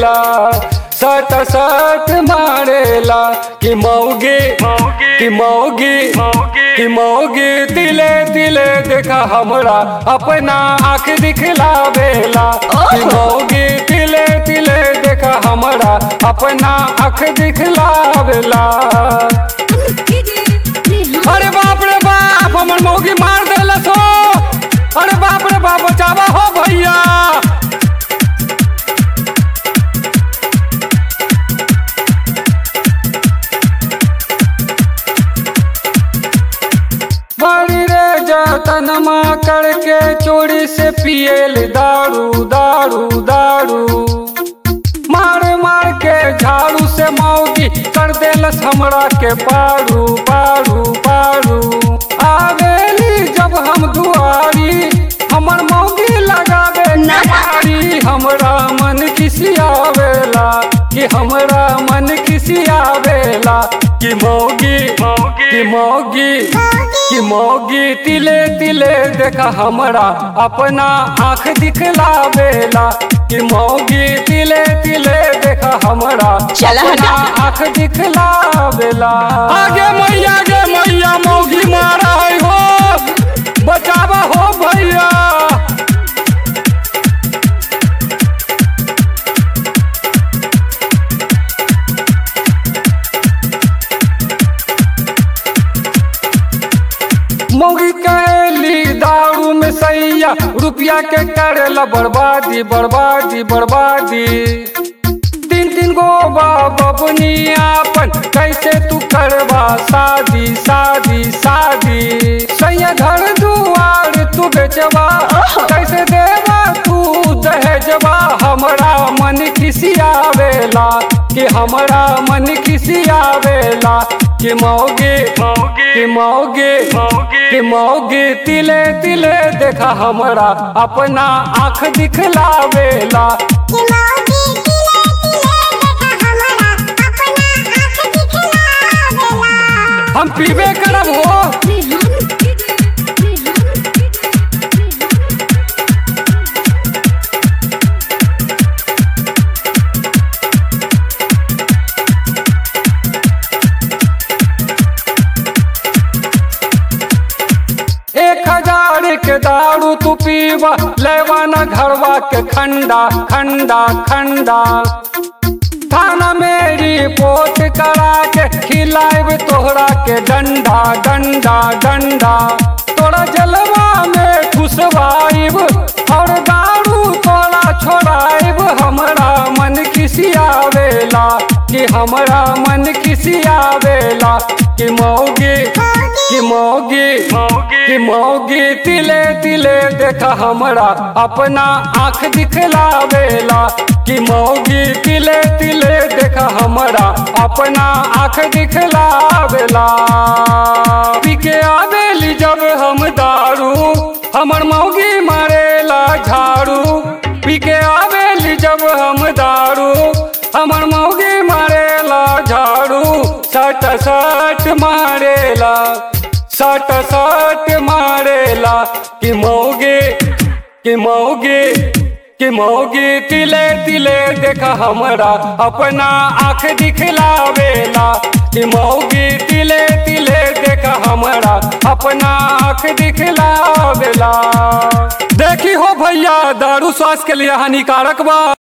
मारेला सट सट मारेला कि मौगी कि मौगी कि मौगी तिले तिले देखा हमरा अपना आँख दिखलावेला कि मौगी तिले तिले देखा हमरा अपना आँख दिखलावेला अरे बाप रे बाप हमर मौगी मार देलस हो अरे बाप रे बाप बचावा हो भैया बड़ी रे जतनमा करके चोरी से पियल दारू दारू दारू मार मार के झाड़ू से मौगी कर देलस हमरा के पारू पारू पारू आवेली जब हम दुआरी हमर मौगी लगावे नारी हमरा मन खिसियावेला कि हमरा मन खिसियावेला कि मौगी कि मौगी कि मौगी तिले तिले देखा हमरा अपना आँख दिखलावेला कि मौगी तिले तिले देखा हमरा चला अपना हटा। आँख दिखलावेला आगे मैया गे मैया मौगी मारा है हो बचावा हो भैया मौगी कैली दारू में सैया रुपया के करेला बर्बादी बर्बादी बर्बादी तीन तीन गो बबनी आपन कैसे तू करवा शादी शादी शादी सैया घर दुआर तू बेचवा कैसे देवा तू दहेजवा हमरा मन खिसियावेला कि हमरा मन खिसियावेला कि मौगी कि मौगी कि मौगी तिले तिले देखा हमरा अपना आँख दिखलावेला हम पीबे करब हो एक हजार के दारू तू पीवा लेवाना घरवा के खंडा खंडा खंडा थाना में रिपोर्ट करा के खिलाब तोहरा के डंडा डंडा डंडा तोरा जलवा में खुशवाइब और दारू तोरा छोड़ाइब हमरा मन खिसियावेला कि हमरा मन खिसियावेला कि मौगी कि मौगी कि मौगी तिले तिले देखा हमरा अपना आँख दिखलावेला कि मौगी तिले तिले देखा हमरा अपना आँख दिखलावेला पी के आवेली जब हम दारू हमर मौगी मारेला झाड़ू पी के आवेली जब हम दारू हमर मौगी मारेला झाड़ू सट सट मारेला सट सट मारेला कि मौगी कि मौगी कि मौगी तिले तिले देखा हमरा अपना आँख दिखलावेला कि मौगी तिले तिले देखा हमरा अपना आँख दिखलावेला देखी हो भैया दारू स्वास्थ्य के लिए हानिकारक बा